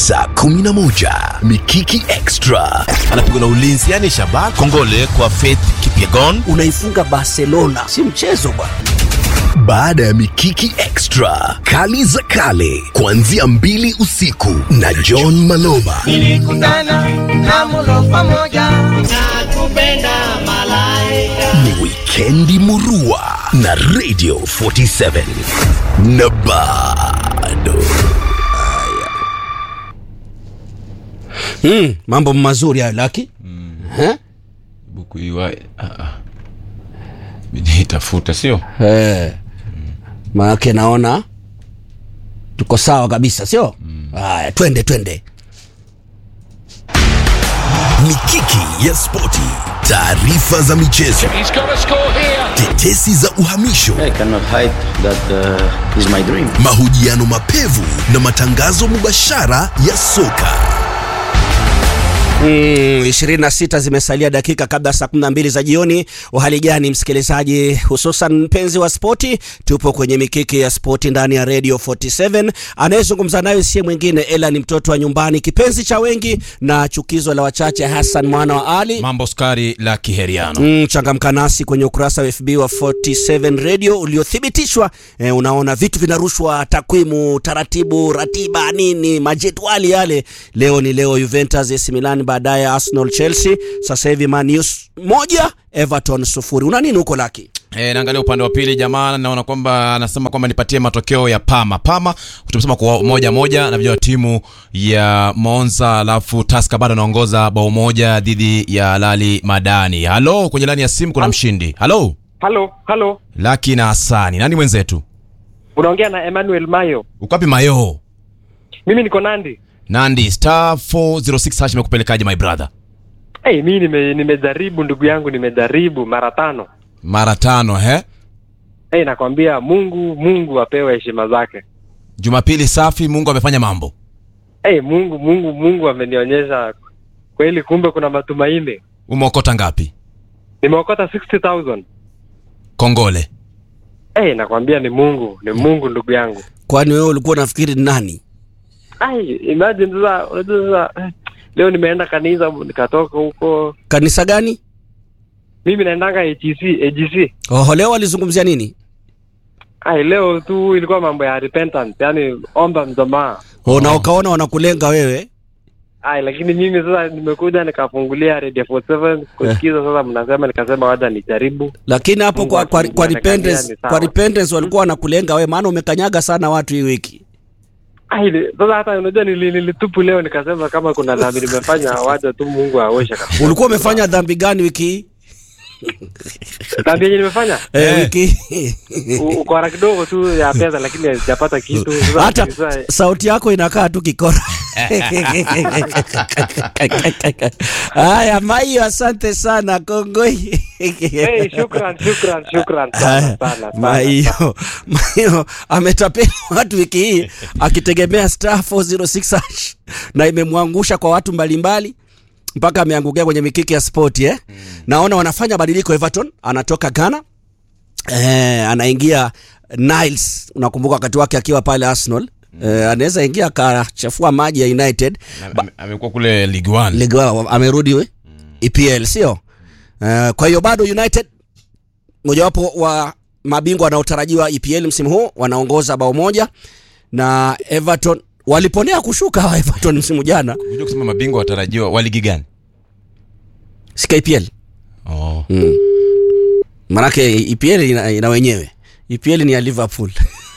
saa 11 Mikiki Extra anapigwa na ulinzi yani Shabak Kongole kwa Faith Kipyegon. Unaifunga Barcelona, si mchezo bwana. baada ya Mikiki Extra, kali za kale kuanzia mbili usiku na John Maloba. Nilikutana na mulo pamoja na kupenda malaika. Ni wikendi murua na Radio 47 na bado Mm, mambo mazuri hayo Laki. Eh? buku iwa ah, ah. bidi itafuta sio Eh. Maanake naona tuko sawa kabisa, sio? Haya, twende twende. Mikiki ya spoti, taarifa za michezo, tetesi za uhamisho, I cannot hide that uh, is my dream. mahojiano mapevu na matangazo mubashara ya soka. Mm, 26 zimesalia dakika kabla saa 12 za jioni. Uhali gani msikilizaji, hususan mpenzi wa spoti? Tupo kwenye mikiki ya spoti ndani ya Radio 47. Anayezungumza nayo si mwingine ila ni mtoto wa nyumbani, kipenzi cha wengi na chukizo la wachache, Hassan mwana wa Ali. mambo skari la kiheriano Mm, changamka nasi kwenye ukurasa wa FB wa 47 Radio uliothibitishwa. E, unaona vitu vinarushwa, takwimu, taratibu, ratiba, nini, majedwali yale. Leo ni leo, Juventus, AC Milan, baadaye Arsenal, Chelsea. Sasa hivi Man U moja, Everton sufuri. Una nini huko Laki? E, naangalia upande wa pili jamaa, naona kwamba anasema kwamba nipatie matokeo ya Pama. Pama tumesema kwa moja moja na vijana timu ya Monza, alafu Tusker bado anaongoza bao moja dhidi ya Lali Madani. Halo, kwenye lani ya simu kuna mshindi. Halo, Halo, halo, Laki na Hasani, nani mwenzetu? unaongea na Emmanuel Mayo. Uko wapi Mayo? Mimi niko Nandi. Nandi star 406 hash imekupelekaje my brother? Hey, mimi nime, nimejaribu ndugu yangu, nimejaribu mara tano. Mara tano he? Hey, nakwambia Mungu, Mungu apewe heshima zake. Jumapili safi, Mungu amefanya mambo. Hey, Mungu, Mungu, Mungu amenionyesha kweli, kumbe kuna matumaini. Umeokota ngapi? Nimeokota 60,000. Kongole. Hey, nakwambia ni Mungu, ni Mungu ndugu yangu. Kwani wewe ulikuwa unafikiri ni nani? Ai, imagine sasa, unajua sasa eh, leo nimeenda kanisa nikatoka huko. Kanisa gani? Mimi naendanga AGC, AGC. Oho, leo walizungumzia nini? Ai, leo tu ilikuwa mambo ya repentance, yani omba msamaha. Oh, na ukaona wanakulenga wewe. Ai, lakini mimi sasa nimekuja nikafungulia Radio 47 kusikiza sasa mnasema, nikasema wacha nijaribu. Lakini hapo Mungu kwa, kwa, akijua kwa amekalia repentance, ni sawa. kwa repentance walikuwa wanakulenga wewe, maana umekanyaga sana watu hii wiki. Ai, ni- sasa hata unajua nili- nilitupu leo nikasema kama kuna dhambi nimefanya wacha tu Mungu aoshe kabisa. Ulikuwa umefanya dhambi gani wiki hii? Dhambi yenye nimefanya Eh, wiki u- ukora kidogo tu ya pesa, lakini sijapata kitu. Sasa hata sasa- sauti yako inakaa tu kikora. Haya, Maio, asante sana Kongoi. Hey, shukran, shukran, shukran sana sana sana. Maio, Maio ametapeli watu wiki hii akitegemea star 406 hash na imemwangusha kwa watu mbalimbali mpaka ameangukia kwenye mikiki ya sport eh? Naona wanafanya badiliko. Everton anatoka Ghana eh, anaingia Niles. Unakumbuka wakati wake akiwa pale Arsenal eh, anaweza ingia akachafua maji ya United Ame- ame- Amekuwa kule League 1. Ligue 1 amerudi we EPL sio? Uh, kwa hiyo bado United mojawapo wa mabingwa wanaotarajiwa EPL msimu huu wanaongoza bao moja na Everton waliponea kushuka hawa Everton msimu jana Unajua kusema mabingwa watarajiwa wa ligi gani? si KPL Oh. mm. Manake EPL ina, ina wenyewe EPL ni ya Liverpool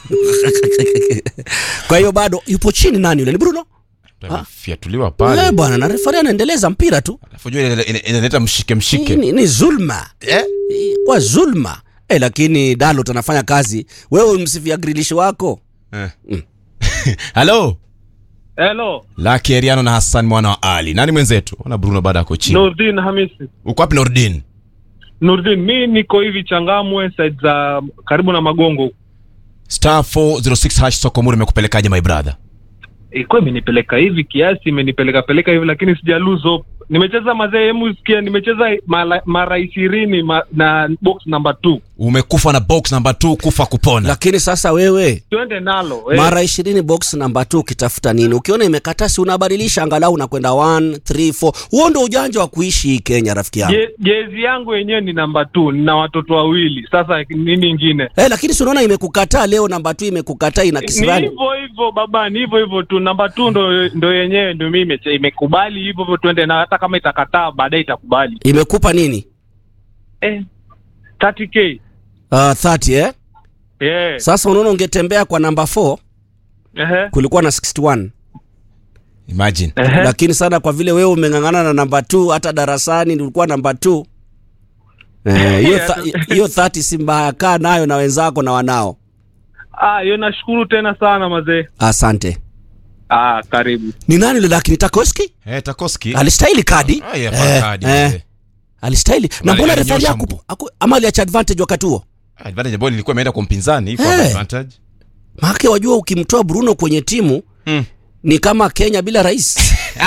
kwa hiyo bado yupo chini nani yule ni Bruno Fiatuliwa eh pale. bwana na refari anaendeleza mpira tu Alafu jua ina- ina- inaleta mshike Hii mshike. ni, ni zulma Eh? Hii kwa zulma eh, lakini Dalot anafanya kazi. Wewe umsifia grilish wako Eh. Halo. Hello, Laki Eriano na Hassan mwana wa Ali. Nani mwenzetu? Ona Bruno baada yako chini. Nurdin Hamisi. Uko wapi Nordin? Nurdin, mi niko hivi Changamwe side za karibu na Magongo. Star 406 hash Sokomuri imekupelekaje my brother? Ilikuwa imenipeleka hivi kiasi, imenipeleka peleka hivi, lakini sija lose hope. Nimecheza mazee, hemu sikia, nimecheza mara, mara ishirini ma, na box number two umekufa na box namba 2 kufa kupona lakini sasa wewe twende nalo eh. mara ishirini box namba 2 ukitafuta nini ukiona imekataa si unabadilisha angalau unakwenda 1 3 4 huo ndo ujanja wa kuishi hii kenya rafiki yangu Je- jezi yangu yenyewe ni namba t nina watoto wawili sasa nini ingine Eh, lakini si unaona imekukataa leo namba 2 imekukataa ina ni kisirani hivyo hivyo baba ni hivyo hivyo tu namba t ndo, ndo yenyewe ndo mimi imeche- imekubali hivyo hivyo twende na hata kama itakataa baadaye itakubali imekupa nini eh, 30k uh, 30 eh? yeah. sasa unaona ungetembea kwa namba 4 Ehe. kulikuwa na 61 imagine Ehe. lakini sana kwa vile wewe umeng'ang'ana na namba 2 hata darasani ulikuwa namba 2 Eh, hiyo tha- hiyo 30 si mbaya kaa nayo na wenzako na wanao ah, hiyo nashukuru tena sana mazee asante ah, karibu ni nani yule lakini takoski eh takoski alistahili kadi Ah, yeah, pa kadi, eh. alistahili na Ama mbona alinyosha refari mguu. aku, aku, ama aliacha advantage wakati huo advantage ambayo ilikuwa imeenda kwa mpinzani iko Eh. advantage maake wajua ukimtoa bruno kwenye timu Mm. ni kama kenya bila rais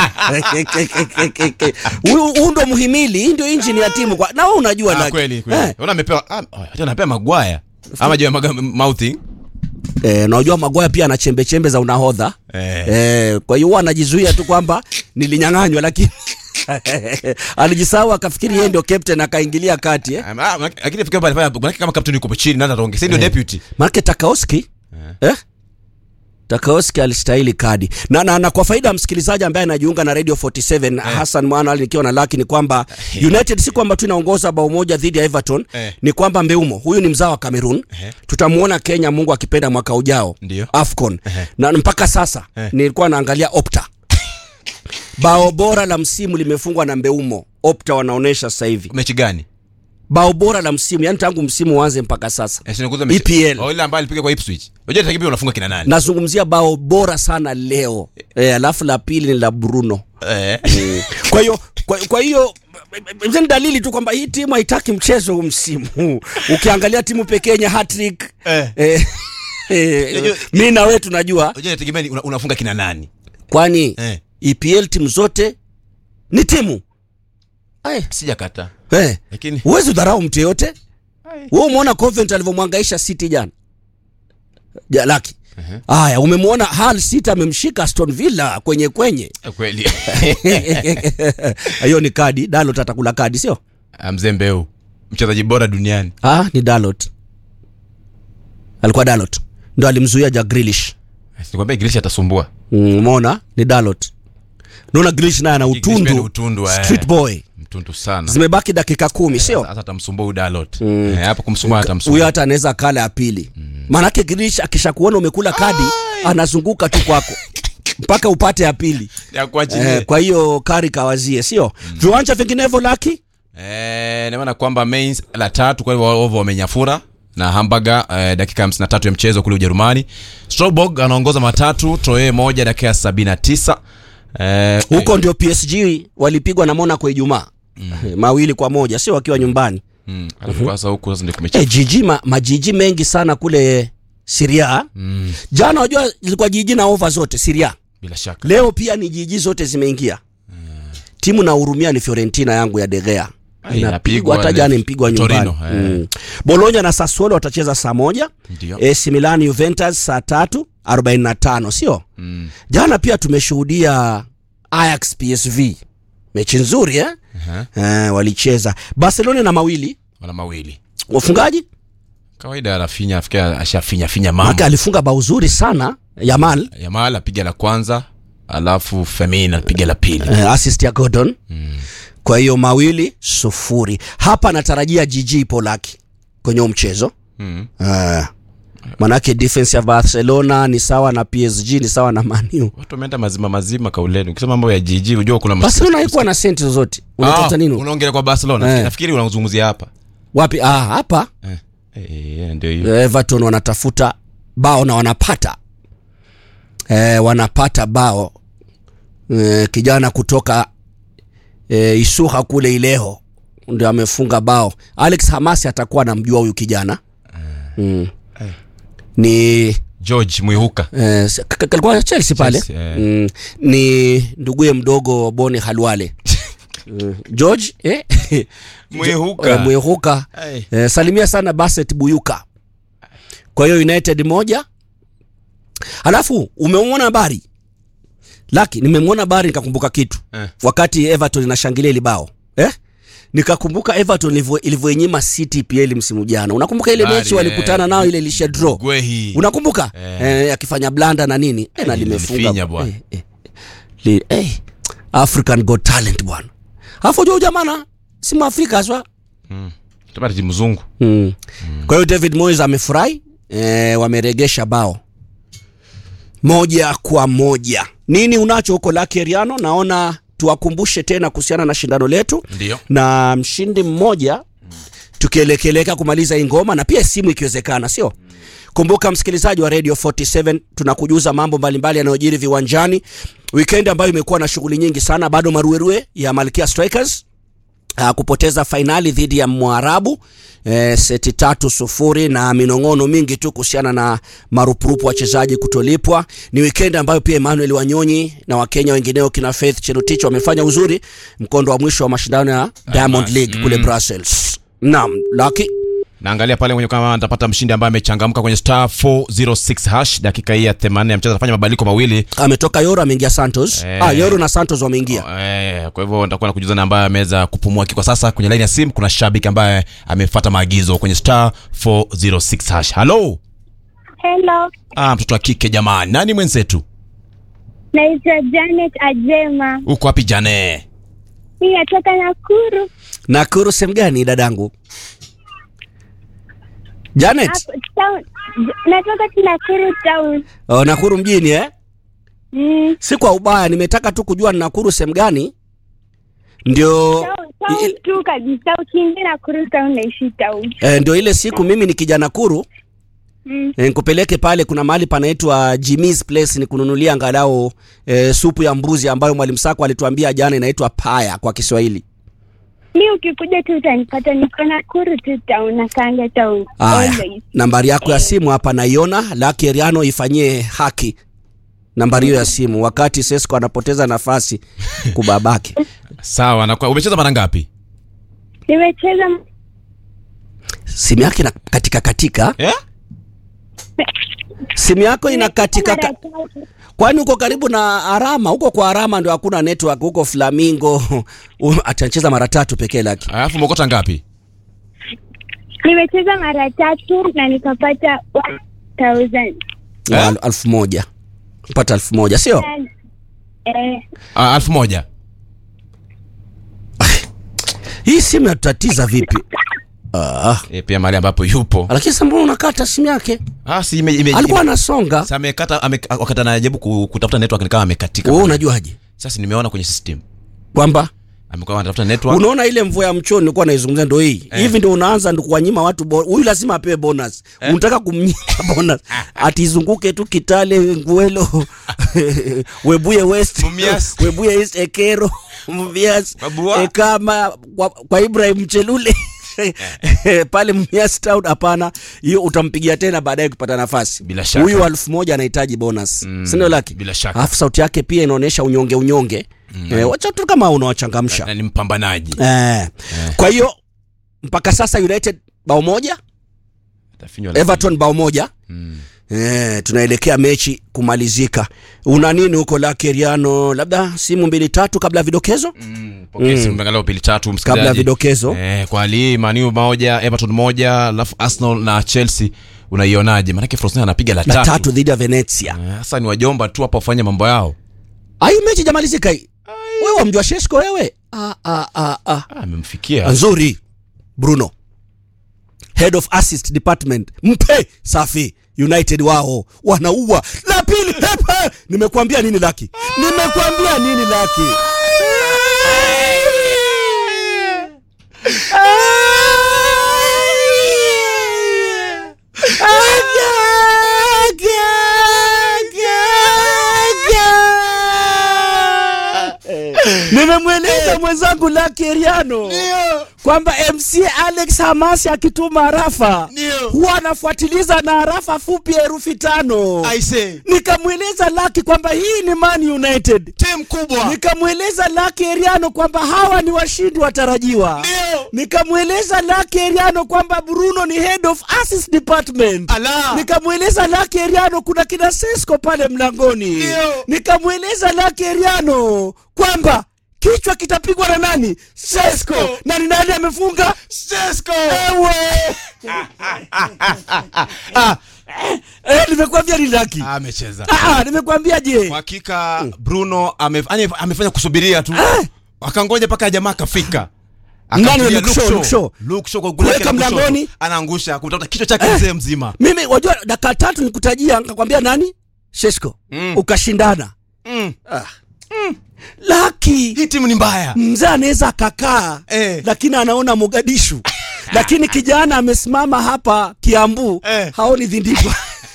Huyu- huu ndo muhimili hii ndio injini ya timu kwa, na wewe unajua ah, Lucky. kweli kweli eh, ona amepewa ah, oh, hata anapewa magwaya ama je maga mouthing eh, na unajua magwaya pia ana chembe chembe za unahodha eh eh, kwa hiyo huwa anajizuia tu kwamba nilinyang'anywa lakini alijisahau akafikiri yeye ndio captain akaingilia kati eh. Ah, ah, lakini fikira pale pale manake kama captain yuko chini nani ataongea ndio deputy Maanake Takaoski eh? Takaoski alistahili kadi na, na, na kwa faida ya msikilizaji ambaye anajiunga na Radio 47 Hassan Mwana nikiwa na laki ni kwamba United si kwamba tu inaongoza bao moja dhidi ya Everton Eh. ni kwamba Mbeumo huyu ni mzao wa Cameroon Eh. tutamuona Kenya Mungu akipenda mwaka ujao Ndio. Afcon na mpaka sasa Eh. nilikuwa naangalia Opta bao bora la msimu limefungwa na Mbeumo Opta wanaonesha sasa hivi mechi gani bao bora la msimu yani tangu msimu uanze mpaka sasa eh sinikuza mechi EPL. oh ile ambayo alipiga kwa Ipswich unajua takibia unafunga kina nani nazungumzia bao bora sana leo e, alafu la pili ni la Bruno. eh Kwa hiyo kwa, kwa hiyo hizo ni dalili tu kwamba hii timu haitaki mchezo huu msimu huu. Ukiangalia timu pekee yenye hat-trick Eh. eh, eh, mi na wewe tunajua unajua tegemea una, unafunga kina nani kwani eh EPL timu zote ni timu Ai, sijakata eh, lakini huwezi udharau mtu yoyote Ai. wewe umeona Coventry alivyomwangaisha City jana ja, laki haya umemwona Hull City amemshika Aston Villa kwenye kwenye eh, kweli hiyo ni kadi Dalot atakula kadi sio Ah, mzee Mbeu mchezaji bora duniani ah, ni Dalot alikuwa Dalot ndo alimzuia Jack Grealish sikwambia Grealish atasumbua Mm, umeona ni Dalot naona Grealish naye ana Grealish pia ni utundu utundu, eh. street boy mtundu sana zimebaki dakika kumi sio sasa atamsumbua huyu Dalot eh, hapo kumsumbua atamsumbua huyo hata anaweza kala ya pili maanake Grealish akishakuona umekula kadi anazunguka tu kwako mpaka upate ya pili ya kuachilia eh, kwa hiyo kari kawazie sio viwanja vinginevyo laki Eh, naona kwamba Mainz la tatu kwa hivyo Wolves wamenyafura na Hamburger eh, dakika 53 ya mchezo kule Ujerumani. Strasbourg anaongoza matatu, Troye moja dakika ya 79. Eh, huko ndio PSG walipigwa na Monaco Ijumaa mawili kwa moja sio wakiwa nyumbani mm, alafu sasa huku sasa ndio Eh, kumecha. jiji ma, majiji mengi sana kule Syria. Mm, Jana wajua zilikuwa jiji na over zote Syria. bila shaka. Leo pia ni jiji zote zimeingia. Timu na hurumia ni Fiorentina yangu ya De Gea. Ah, Inapigwa inapigwa hata ile jana impigwa nyumbani. Torino, eh. Mm. Bologna na Sassuolo watacheza saa moja. Ndio. AC Milan Juventus saa tatu 45 sio? Mm. Jana pia tumeshuhudia Ajax PSV. Mechi nzuri eh? Aha. Eh, walicheza Barcelona na mawili Wana mawili. wafungaji Kawaida Rafinha afikia ashafinya finya Maka mama. alifunga bao zuri sana Yamal Yamal apiga la kwanza, alafu Firmino apiga la pili. eh, assist ya Gordon kwa hiyo mawili sufuri hapa natarajia jiji Polaki kwenye huu mchezo Mm. eh, manake defense ya Barcelona ni sawa na PSG ni sawa na Manu Watu wameenda mazima mazima kauleni. Ukisema mambo ya jiji unajua kuna mas- Barcelona haikuwa na senti zozote unatafuta Ah, nini Unaongelea kwa Barcelona. Eh. Nafikiri unazungumzia hapa. wapi ah, hapa Eh. Eh, ndio hiyo. Everton wanatafuta bao na wanapata eh, wanapata bao eh, kijana kutoka eh, Isuha kule Ileho ndio amefunga bao. Alex Hamasi atakuwa anamjua huyu kijana mm. ni George Mwihuka. eh, s- k- k- alikuwa Chelsea pale Chelsea, eh. mm, ni nduguye mdogo Boni Halwale Eh, George eh? Mwihuka. Eh, Mwihuka Ai. eh, salimia sana Baset Buyuka. Kwa hiyo United moja, alafu umemwona habari Laki, nimemwona habari nikakumbuka kitu Eh. wakati Everton inashangilia ile bao eh? Nikakumbuka Everton ilivyo- ilivyoinyima City PL msimu jana. Unakumbuka ile Habari, mechi walikutana eh. nao ile ilisha draw Gwehi. unakumbuka Eh. eh, akifanya blanda na nini eh, na Eh, limefunga lilifinya bwana. eh, eh, li, eh, African Got Talent bwana alafu jua jamana si mwafrika aswa Tupate timu mzungu. mm. kwa hiyo David Moyes amefurahi eh, wameregesha bao moja kwa moja nini unacho huko Lakeriano naona tuwakumbushe tena kuhusiana na shindano letu Ndio. na mshindi mmoja tukielekeleka kumaliza hii ngoma na pia simu ikiwezekana sio kumbuka msikilizaji wa radio 47 tunakujuza mambo mbalimbali yanayojiri viwanjani weekend ambayo imekuwa na shughuli nyingi sana bado maruerue ya malkia strikers uh, kupoteza fainali dhidi ya mwarabu eh, seti tatu sufuri na minong'ono mingi tu kuhusiana na marupurupu wachezaji kutolipwa ni weekend ambayo pia emmanuel wanyonyi na wakenya wengineo kina faith cherutich wamefanya uzuri mkondo wa mwisho wa mashindano ya diamond league kule brussels naam laki naangalia pale kwenye kama nitapata mshindi ambaye amechangamka kwenye star 406 hash dakika hii ya 80 ya mchezo anafanya mabadiliko mawili ametoka yoro ameingia santos Eh. ah, yoro na santos wameingia Eh, kwa hivyo nitakuwa na kujuza na ambaye ameweza kupumua kwa sasa kwenye line ya simu kuna shabiki ambaye amefuata maagizo kwenye star 406 hash halo Hello, ah, mtoto wa kike jamani nani mwenzetu naitwa Janet Ajema. uko wapi jane Mimi natoka Nakuru. nakuru sehemu gani dadangu janet Hapo town. Natoka tu Nakuru town. oh, nakuru mjini eh? Mm, si kwa ubaya nimetaka tu kujua ni nakuru sehemu gani ndio town, town i- tu kabisa. Ukiingia Nakuru town naishi town. eh, ndio ile siku mimi nikija nakuru Mm. eh, nikupeleke pale kuna mahali panaitwa Jimmy's place nikununulia angalau eh, supu ya mbuzi ambayo mwalimu Sako alituambia jana inaitwa paya kwa Kiswahili Mi ukikuja tu utanipata, niko Nakuru tu town, nakaanga town Aya, always. nambari yako ya simu hapa naiona. Laki Eriano ifanyie haki nambari hiyo ya simu, wakati Sesco anapoteza nafasi kubabake. sawa na kwa umecheza mara ngapi Nimecheza Simu yake ina katika katika, eh? simu yako ina katika mara ka... tatu. kwani uko karibu na Arama? Huko kwa Arama ndio hakuna network, huko Flamingo Um, atacheza mara tatu pekee Laki. alafu umekota ngapi Nimecheza mara tatu na nikapata 1000. Ya, al- alfu moja pata alfu moja sio? Eh, ah, alfu moja Hii simu yatutatiza vipi? Ah, e, pia mahali ambapo yupo lakini sasa mbona unakata simu yake? ah, si ime, ime, Alikuwa ime, anasonga. Sasa amekata ame, wakati anajaribu ku- kutafuta network nikawa amekatika Wewe unajuaje sasa nimeona kwenye system kwamba amekuwa anatafuta network unaona ile mvua ya mchoni nilikuwa naizungumzia ndo hii Eh. hivi ndo unaanza ndo kuwanyima watu bo- huyu lazima apewe bonus unataka kumnyima bonus atizunguke tu kitale nguelo webuye west Mumias. webuye east ekero mumias Mabua. ekama kwa, kwa ibrahim mchelule pale Mumias town hapana hiyo utampigia tena baadaye kupata nafasi Bila shaka. huyu elfu moja anahitaji bonus Mm, sindio laki bila shaka. alafu sauti yake pia inaonyesha unyonge unyonge eh, wacha tu kama unawachangamsha na ni mpambanaji Eh. Kwa hiyo mpaka sasa United bao moja, Atafinywa na- Everton bao moja. Eh, tunaelekea mechi kumalizika. Una nini huko Lakeriano? Labda simu mbili tatu kabla ya vidokezo? Pokea simu angalau pili tatu msikilizaji. Kabla ya vidokezo. Eh, kwa hali Manu moja, Everton moja, alafu Arsenal na Chelsea unaionaje? Maanake Frosinone anapiga la La tatu. tatu dhidi ya Venezia. Eh, Sasa ni wajomba tu hapa wafanye mambo yao. Ah, hii mechi jamalizika hii. Wewe wamjua Shesko wewe? Ah ah ah ah. Ah, amemfikia. Nzuri. Bruno. Head of Assist Department. Mpe safi. United wao wanaua. La pili hepa. Nimekuambia nini Laki? Nimekuambia nini Laki? nimemweleza mwenzangu Lucky Eriano kwamba MC Alex Hamasi akituma arafa huwa anafuatiliza na arafa fupi ya herufi tano. Nikamweleza Lucky kwamba hii ni Man United timu kubwa nikamweleza Lucky Eriano kwamba hawa ni washindi watarajiwa. Nikamweleza Lucky Eriano kwamba Bruno ni head of assist department. Ala. Nikamweleza Lucky Eriano kuna kina Sesko pale mlangoni. Nikamweleza Lucky Eriano kwamba kichwa kitapigwa na nani? Sesko. Na ni nani amefunga? Sesko Ewe. Eh, nimekwambia ni Lucky. amecheza Ah, nimekwambia je? kwa hakika Bruno ame, ane- amefanya kusubiria tu akangoja mpaka jamaa akafika Nani Akampigia Luke Shaw, Luke Luke Shaw? Luke Shaw kwa goli lake Kuweka la kushoto. mlangoni. anaangusha kumtafuta kichwa chake mzee mzima mimi wajua dakika tatu nikutajia nikakwambia nani Shesko Mm. ukashindana Mm. laki hii timu ni mbaya mzee anaweza akakaa Eh. lakini anaona Mogadishu lakini kijana amesimama hapa Kiambu Eh. haoni dhindikwa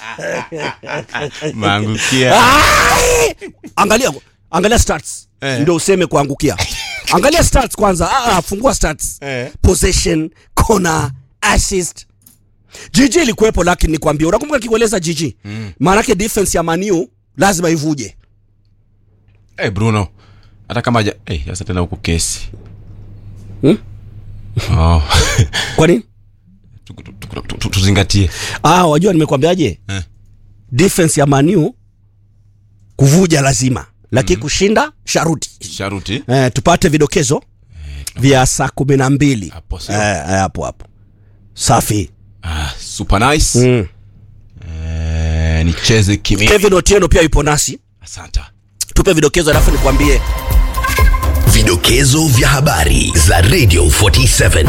maangukia Ai! angalia angalia stats Eh. ndio useme kuangukia angalia stats kwanza ah, ah, fungua stats Eh. possession corner assist jiji ilikuwepo lakini nikwambia unakumbuka kikueleza jiji mm. maanake defense ya maniu lazima ivuje hey, Bruno hata kama haja hey, sasa tena huku kesi Hmm? oh. kwa nini Tu- tu- tu- tu- tu- tuzingatie ah, wajua nimekwambiaje Eh. defense ya maniu kuvuja lazima lakini kushinda sharuti sharuti eh, tupate vidokezo vya saa kumi na mbili Hapo sio. Eh, eh, hapo hapo safi ah, super nice mm. eh, nicheze kimi kevin otieno pia yupo nasi asante tupe vidokezo alafu nikwambie Vidokezo vya habari za Radio 47.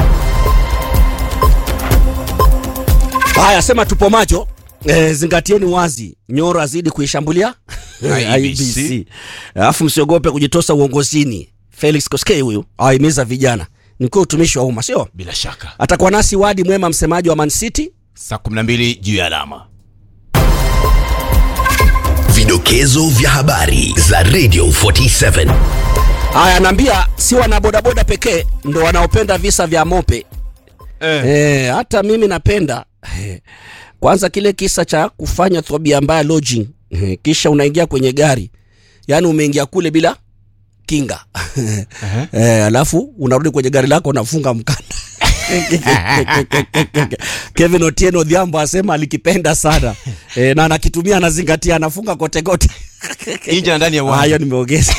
haya sema tupo macho E, zingatieni wazi nyoro azidi kuishambulia IEBC. alafu msiogope kujitosa uongozini felix koskei huyu awahimiza vijana nikuwa utumishi wa umma sio bila shaka atakuwa nasi wadi mwema msemaji wa man city saa 12 juu ya alama Vidokezo vya habari za Radio 47. haya naambia si wana bodaboda pekee ndo wanaopenda visa vya mope eh. e, hata mimi napenda Eh, kwanza kile kisa cha kufanya thobia mbaya lodging Eh, kisha unaingia kwenye gari yaani umeingia kule bila kinga e, alafu unarudi kwenye gari lako unafunga mkanda kevin otieno dhiambo asema alikipenda sana e, na anakitumia anazingatia anafunga kotekote nje na ndani ya Ah, uwanja hiyo nimeongeza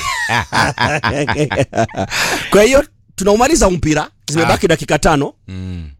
kwa hiyo tunaumaliza mpira zimebaki dakika tano Mm.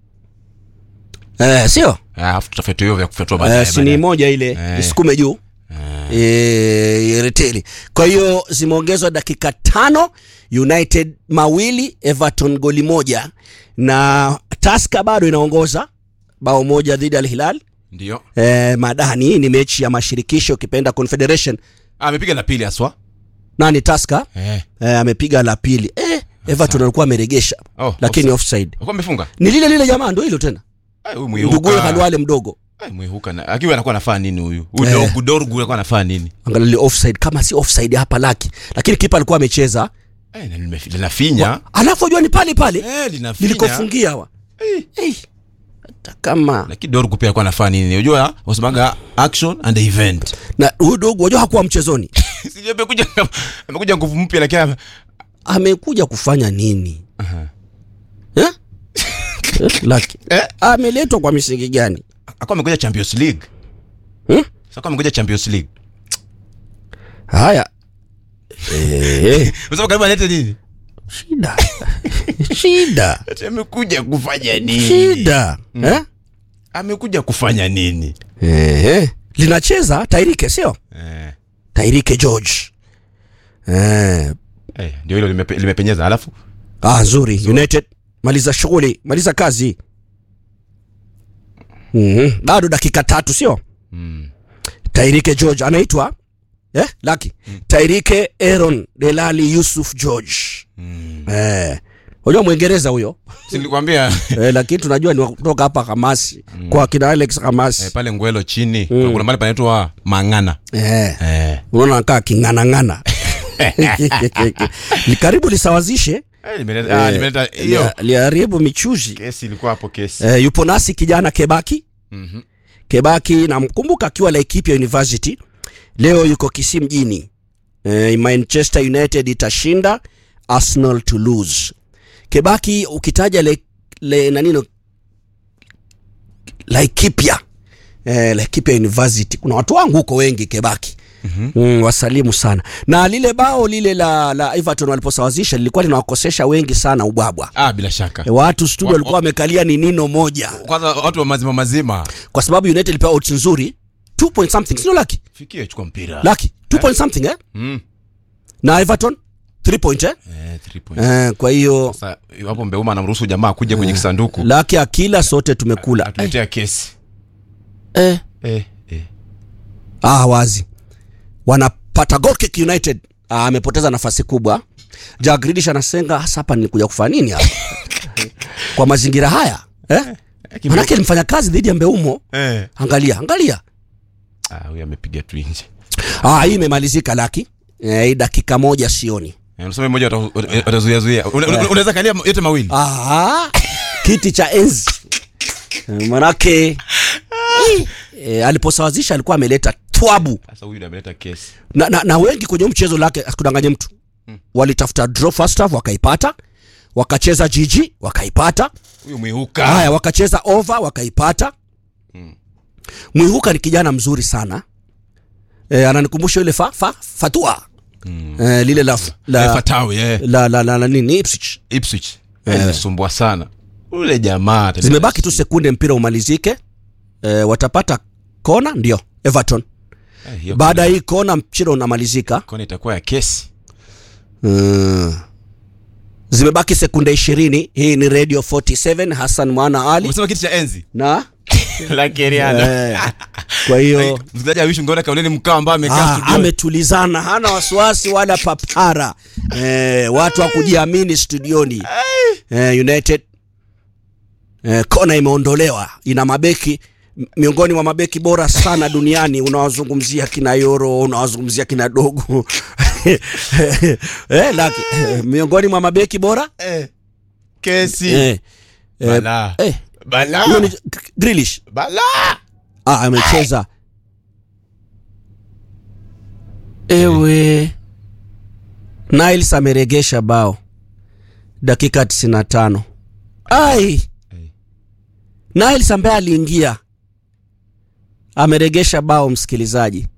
eh, sio Ah, alafu tutafute hiyo vya kufyatua eh, baadaye sini baadaye. moja ile Eh. isukume juu eh, reteli kwa hiyo zimeongezwa dakika tano united mawili everton goli moja na taska bado inaongoza bao moja dhidi ya al hilal ndio eh, madani hii ni mechi ya mashirikisho ukipenda confederation Ah, amepiga la pili haswa nani taska eh. eh, amepiga la pili eh, everton alikuwa ameregesha Oh, lakini offside Alikuwa amefunga ni lile lile jamaa ndo hilo tena Ah, huyu nduguye mwihuka halwale mdogo Ah, mwihuka na akiwa anakuwa anafaa nini huyu huyu Eh. dorgu dorgu anakuwa anafaa nini angalia offside kama si offside hapa laki lakini kipa alikuwa amecheza eh, na lime- linafinya alafu ajua ni pale pale eh, linafinya nilikofungia wa hey. hata kama lakini dorgu pia alikuwa anafaa nini unajua wasemaga action and event na huyu dogo wajua hakuwa mchezoni Sijui amekuja amekuja nguvu mpya lakini ame- amekuja kufanya nini eh? Eh, laki Eh? ameletwa kwa misingi gani akawa amekuja champions league Hmm? sasa kama amekuja champions league haya eh, unasema karibu alete nini shida shida Ati amekuja kufanya nini shida eh? amekuja kufanya nini Eh, linacheza tairike sio eh, tairike george eh, eh, ndio hilo limepe, limepenyeza alafu ah, nzuri united maliza shughuli maliza kazi mm-hmm. bado dakika tatu sio mm. tairike george anaitwa eh, laki mm. tairike aaron delali yusuf george Mm. eh, unajua mwingereza huyo Si nilikwambia eh, lakini tunajua ni wa kutoka hapa hamasi mm. kwa kina alex hamasi eh, pale ngwelo chini mm. kuna mahali panaitwa mang'ana eh. eh. unaona kaa king'anang'ana Ni karibu lisawazishe Eh, nimeleta- ah, Eh, nimeleta hiyo lia- liharibu michuzi kesi ilikuwa hapo kesi eh, yupo nasi kijana Kebaki Mhm. Kebaki namkumbuka akiwa Laikipia University, leo yuko Kisii mjini. Eh, Manchester United itashinda Arsenal to lose. Kebaki ukitaja le, le nanino Laikipia eh, Laikipia University kuna watu wangu huko wengi Kebaki. Mm-hmm. Mm, wasalimu sana na lile bao lile la, la Everton waliposawazisha lilikuwa linawakosesha wengi sana ubwabwa ah, bila shaka e, watu studio Wa- walikuwa wamekalia ni nino moja kwanza watu wa mazima mazima kwa sababu United ilipewa odds nzuri 2 point something sio laki fikie chukua mpira laki 2 point something eh Mm. na Everton 3 point eh Eh, three points. eh, kwa hiyo Sasa hapo Mbeuma anamruhusu jamaa kuja kwenye kisanduku laki akila sote tumekula eh, atuletea kesi eh. eh, eh. ah wazi wanapata goal kick United ah, amepoteza nafasi kubwa Jack Grealish anasenga hasa hapa nilikuja kufanya nini hapa kwa mazingira haya eh manake alimfanya kazi dhidi ya Mbeumo Eh. angalia angalia Ah, huyu amepiga tu nje ah hii imemalizika laki eh, hii dakika moja sioni Eh, unasema mmoja wata- watazuia zuia Una- una- unaweza kalia yote mawili Ah, kiti cha enzi Eh, manake e, aliposawazisha alikuwa ameleta twabu sasa huyu ndiye ameleta kesi na, na, na wengi kwenye huu mchezo lake asikudanganye mtu walitafuta draw first half wakaipata wakacheza jiji wakaipata huyu mwihuka haya wakacheza over wakaipata mwihuka ni kijana mzuri sana e, ananikumbusha yule fa, fa, fatua e, lile la, Eh, la, Fatawi eh. la, la, la, la nini Ipswich Ipswich Eh, inasumbua sana ule jamaa ataleta zimebaki tu shida. sekunde mpira umalizike e, watapata kona ndio everton Eh, hiyo baada ya hii kona mpira unamalizika kona itakuwa ya kesi mm. zimebaki sekunde ishirini hii ni radio 47 hassan mwana ali umesema kiti cha enzi na la keriana eh, kwa hiyo msikilizaji awishi ungeona kauleni mkao ambaye amekaa Ah, studio ametulizana hana wasiwasi wala papara eh, watu wa kujiamini studioni eh, united eh, kona imeondolewa ina mabeki m- miongoni mwa mabeki bora sana duniani unawazungumzia kina yoro unawazungumzia kina dogo eh, laki, eh, miongoni mwa mabeki bora eh, kesi eh, eh, Balaa. eh, Balaa. huyo ni G- Grealish Balaa. ah, amecheza ewe Niles ameregesha bao dakika 95 ai Niles ambaye aliingia ameregesha bao msikilizaji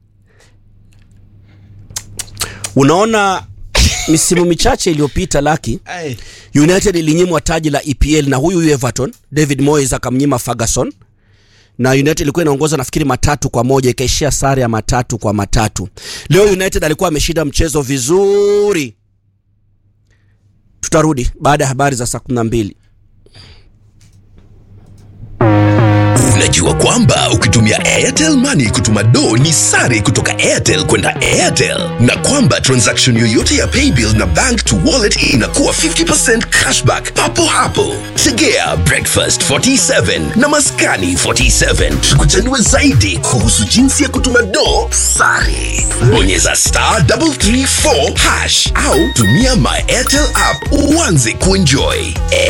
unaona misimu michache iliyopita laki Ai. United ilinyimwa taji la EPL na huyu huyu Everton, David Moyes akamnyima Ferguson na United ilikuwa inaongoza nafikiri matatu kwa moja ikaishia sare ya matatu kwa matatu. Leo United alikuwa ameshinda mchezo vizuri. Tutarudi baada ya habari za saa 12. Unajua kwamba ukitumia Airtel Money kutuma do ni sare kutoka Airtel kwenda Airtel, na kwamba transaction yoyote ya paybill na bank to wallet inakuwa 50% cashback papo hapo. Tegea breakfast 47 na maskani 47 tukuchanue zaidi kuhusu jinsi ya kutuma do sare. Bonyeza star 334 hash au tumia my Airtel app uanze kuenjoy.